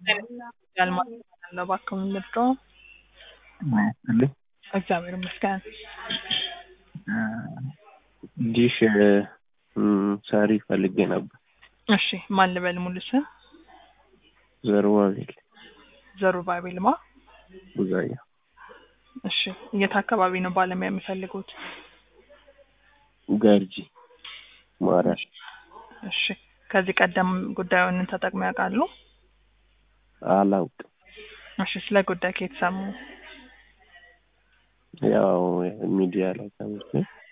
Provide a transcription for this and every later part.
ያልማል እባክዎ ምንድሮ ይስጥልኝ። እግዚአብሔር ይመስገን። ዲሽ ሰሪ ፈልጌ ነበር። እሺ ማን ልበል ሙሉ ስም? ዘሩባቤል ዘሩባቤል ማ? ቡዛያ እሺ የት አካባቢ ነው ባለሙያ የሚፈልጉት? ገርጂ ማርያም እሺ ከዚህ ቀደም ጉዳዩን ተጠቅመው ያውቃሉ? አላውቅም። እሺ ስለ ጉዳይ ከየት ሰሙ? ያው ሚዲያ ላይ ሰምቼ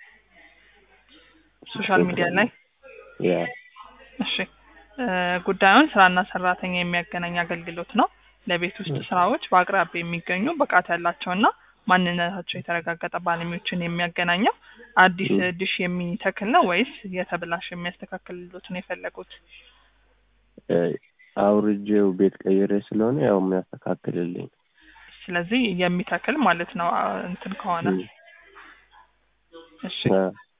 ሶሻል ሚዲያ ላይ ያ እሺ እ ጉዳዩን ስራና ሰራተኛ የሚያገናኝ አገልግሎት ነው። ለቤት ውስጥ ስራዎች በአቅራቢያ የሚገኙ ብቃት ያላቸውና ማንነታቸው የተረጋገጠ ባለሙያዎችን የሚያገናኘው አዲስ ዲሽ የሚተክል ነው ወይስ የተበላሸ የሚያስተካክልሎት ነው የፈለጉት? እ አውርጄው ቤት ቀይሬ ስለሆነ ያው የሚያስተካክልልኝ ስለዚህ የሚተክል ማለት ነው አ- እንትን ከሆነ እ እሺ አ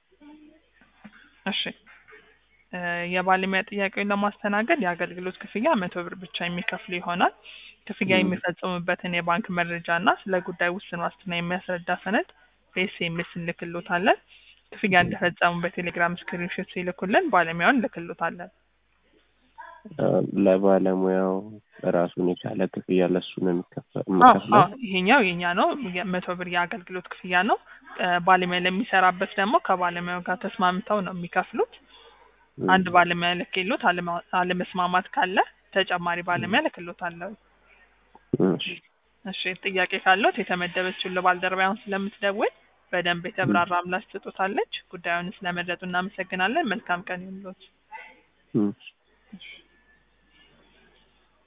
እሺ እ የባለሙያ ጥያቄውን ለማስተናገድ የአገልግሎት ክፍያ መቶ ብር ብቻ የሚከፍሉ ይሆናል። ክፍያ ም። የሚፈጽሙበትን የባንክ መረጃ እና ስለ ጉዳይ ውስን ዋስትና የሚያስረዳ ሰነድ በኤስኤምኤስ እንልክሎታለን። ክፍያ እንደፈጸሙ በቴሌግራም ስክሪንሾት ሲልኩልን ባለሙያውን እንልክሎታለን። አ ለባለሙያው ራሱን የቻለ ክፍያ ለሱ ነው የሚከፈ- አዎ የምከፍለው። አዎ ይሄኛው የኛ ነው። የመቶ ብር የአገልግሎት ክፍያ ነው። እ ባለሙያ ለሚሰራበት ደግሞ ከባለሙያው ጋር ተስማምተው ነው የሚከፍሉት። ም። አንድ ባለሙያ ልክሎት አለማ- አለመስማማት ካለ ተጨማሪ ባለሙያ ልክሎታለሁ። እሺ እሺ ጥያቄ ካለዎት የተመደበችውን ለባልደረባ አሁን ስለምትደውል በደንብ የተብራራ ምላሽ ትሰጦታለች። ጉዳዩን ስለመረጡ እናመሰግናለን። መልካም ቀን ይሁንልዎት። ም። እሺ